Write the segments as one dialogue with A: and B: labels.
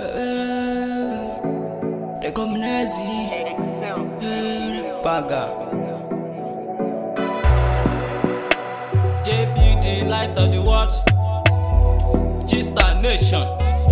A: They come Nazi. Baga.
B: JB, the light of the world. G-Star Nation.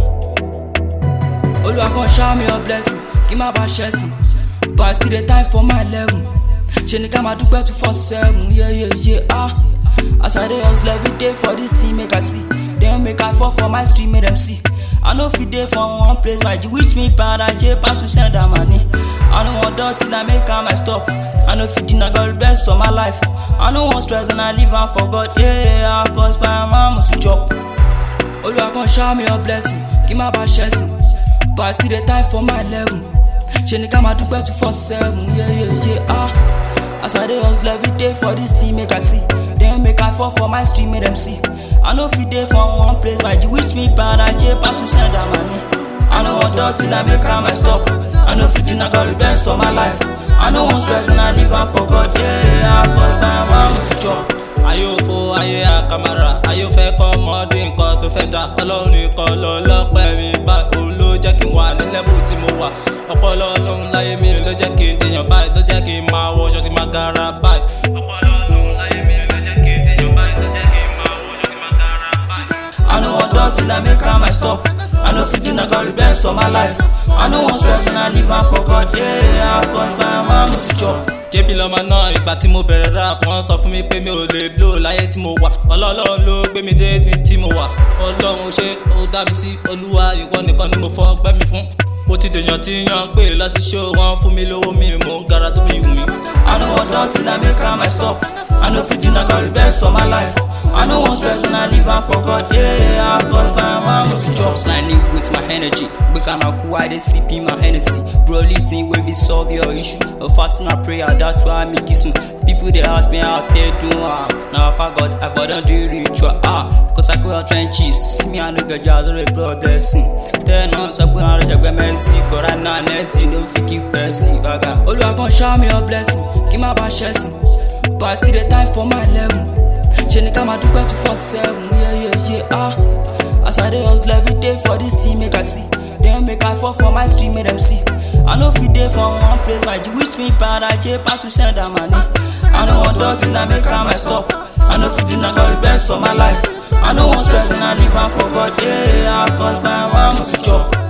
A: Olúwa kan shower me your blessing kí má bàa ṣẹ̀sìn but I still dey time for my level ṣe ni ká máa dúpẹ́ two four seven yeah, yeah, yeah, ah. as I dey hustle every day for this thing make I see then make I fall for my street make dem see I no fit dey for one place my G wish me bad I j pan to send am money I no wan dull till I make am my stop I no fit deny God best for my life I no wan stress and I live am for God yeah, yeah, cause my mama must chop. Olúwa kan shower me your blessing kí má bàa ṣẹ̀sìn but I still dey time for my level ṣe ni ká máa dúpẹ́ two four seven yeah, yeah, yeah, ah. as I dey hustle every day for this thing make I see then make I fall for my street make dem see I no fit dey for one place my G wish me bad I j pan to send am money I no wan dull till I make am my stop I no fit deny God the best for my life I no wan stress and I live am for God yeah, yeah, cause my mama must chop.
B: ayé òfo ayé àkàmàrà ayé òfẹ́ kọ́ ọmọdé nǹkan tó fẹ́ dá ọlọ́run nìkan lọ lọ́pẹ́ mi bá òun ló jẹ́ kí n wà ní lẹ́bù tí mo wà ọpọlọ ọlọ́run láyé mi ló jẹ́ kí n dèèyàn báyìí ló jẹ́ kí n máa wọṣọ tí máa gara báyìí. ọpọlọ ọlọ́run láyé mi ló jẹ́ kí n dèèyàn báyìí ló jẹ́ kí n máa wọṣọ tí máa gara báyìí.
A: I no wan dull till I make am my stop. I no fit deny God the best for my life. I no wan stress and I live am for God. Yeah, cause my mama must chop.
B: jébì lọ́mọ náà ìgbà tí mo bẹ̀rẹ̀ rap wọ́n sọ fún mi pé mi ò lè blow láyé tí mo wà ọlọ́run ló gbé mi dé ibi tí mo wà ọlọ́run ṣé ó dá mi sí olúwa ìwọ nìkan ni mo fọ́ ọgbẹ́ mi fún mo ti dèèyàn tí yàn pé lọ sí show wọn fún mi lówó mi mò ń gara tó bí wù mí.
A: I no wan dull till I make am my stop. I no fit deny God the best for my life. I no wan stress and I live am for God. Yeah, cause my mama must chop. Slightly with my energy. Break am cool, I dey sip in my Hennessy. Broly thing wey be solve your issue. A fasting and prayer, that's why I make it soon. People they ask me how they do am. Now Papa God, I for don do ritual ah. Cause I go out trenches. Me I no get just a blood blessing. Tell no sọ pé àwọn ọ̀rẹ́jọ̀gbẹ́ mẹ́sì. But right now Nancy no fit keep Percy baga. Olúwa kan shower me your blessing. Kí má bàa ṣẹ̀sìn. But I still dey time for my level. ṣe ni ká máa dúpẹ́ two four seven yeah, yeah, yeah, ah. as I dey hustle every day for this thing make I see then make I fall for my street make dem see I no fit dey for one place my G wish me bad I j pan to send am money I no wan dull till I make am my stop I no fit deny God the best for my life I no wan stress and I live am for God yeah, cause my mama must chop.